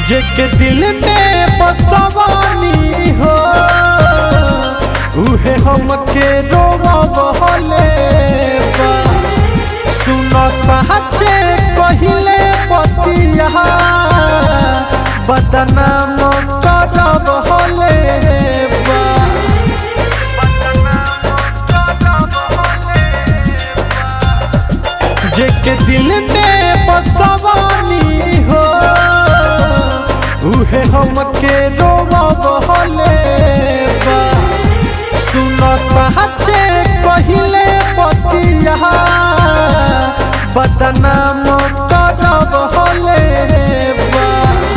जेके दिल में बसवानी हो उहे हमके रोवले बा सुन साचे कहिले पतिया बदनाम करब हले बा जेके दिल में बसवानी हो उहे हमके रोवले बा सुन साचे कहिले पतिया बदनाम करब हले बा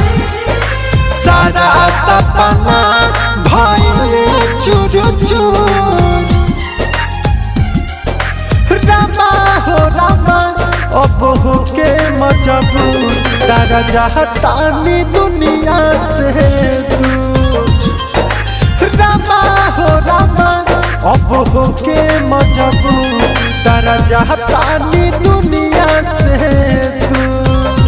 सारा सपना भइल चूर चूर रामा हो रामा अब हो के मजबूर तारा चाहतानी दुनिया से दूर रामा हो रामा अब हो के मजबूर तारा चाहतानी दुनिया से दूर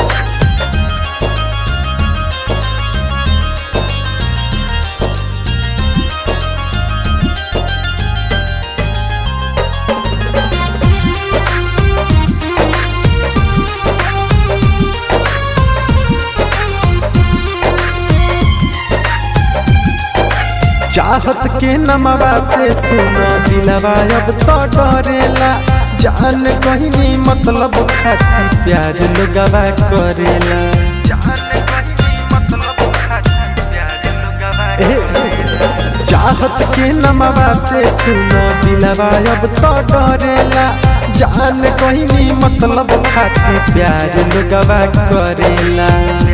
चाहत के नमवा से सुना दिलवा अब तो डरेला जान कहनी मतलब खाती प्यार लोगवा करेला ए, चाहत के नमवा से सुना दिलवा अब तो डरेला जान कहनी मतलब खाती प्यार लोगवा करेला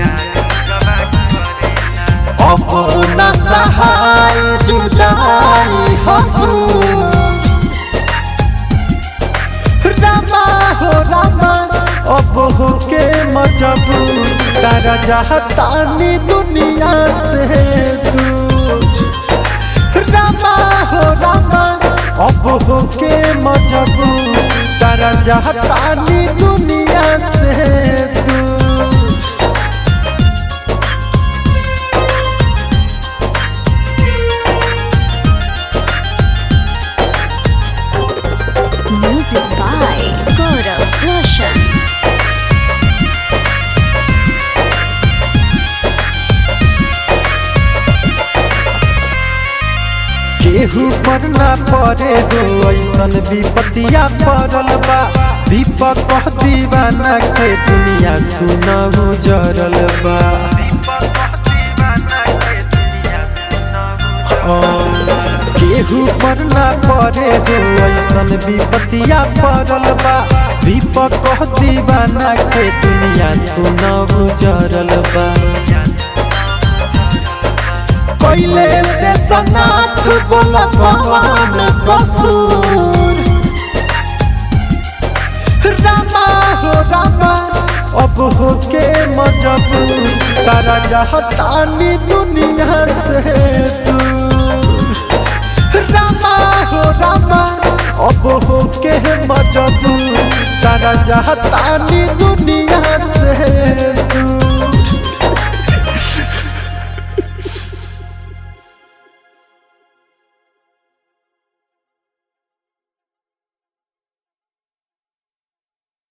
अपना सहाय जुदाई हजूर रामा हो रामा अब हो के मजबूर तारा चाहतानी दुनिया से दूर रामा हो रामा अब हो के मजबूर तारा चाहतानी दुनिया से दूर Music by Gaurav Roshan. केहू पर ना पड़े हो ऐसन विपतिया पड़ल बा दीपक कह दीवाना के दुनिया सुनहु जरल बा केहू पर ना पड़े हो ऐसन विपतिया पड़ल बा दीपक कह दीवाना के दुनिया सुनहु जरल बा पहले से सनाथ बोल भगवान कसूर रामा हो रामा अब हो के मजबूर तारा चाहतानी दुनिया से दूर रामा हो रामा अब हो के मजबूर तारा चाहतानी दुनिया से